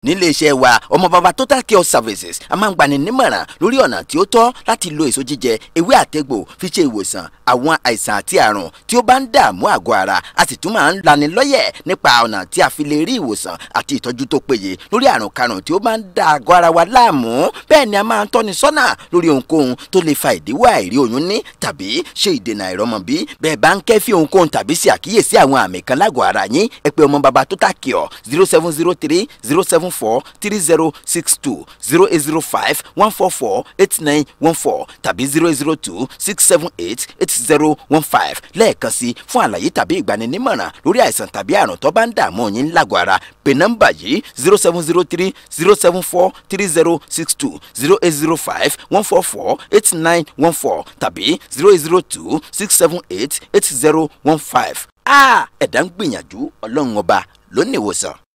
nílé iṣẹ́ wa ọmọ bàbá total care services a máa ń gbani nímọ̀ràn lórí ọ̀nà tí ó tọ́ láti lo èso jíjẹ ewé àtegbò fi ṣe ìwòsàn àwọn àìsàn àti àrùn tí ó bá ń dààmú àgọ́ ara a sì tún máa ń lani lọ́yẹ̀ nípa ọ̀nà tí a fi lè rí ìwòsàn àti ìtọ́jú tó péye lórí àrùn karùn tí ó bá ń da àgọ́ ara wa láàmú bẹ́ẹ̀ ni a máa ń tọ́ni sọ́nà lórí ohunkóhun tó lè fa ìdíwọ́ àìrí oyún ní tàbí ṣe ìdènà àìrọ́mọbí bẹ́ẹ̀ bá ń kẹ́fí ohunkóhun tàbí ṣe àkíyèsí àwọn àmì kan lágọ̀ọ́ ara yín ẹ pè ọmọ bàbá total care zero seven zero three zero seven four three zero six two zero eight zero five one four four eight nine one four tàbí zero eight zero two six seven eight eight zero one five lẹ́ẹ̀kan sí fún àlàyé tàbí ìgbaninímọ̀ràn lórí àìsàn tàbí àrùn tó bá ń dààmú yín lágọ̀ọ́ ara pè nọ́mbà yìí zero seven zero three zero seven four three zero six two zero eight zero five one four four eight nine one four tàbí zero eight zero two six seven eight eight zero one five. a ẹ̀dá ń gbìyànjú ọlọ́run ọba ló ní ìwòsàn.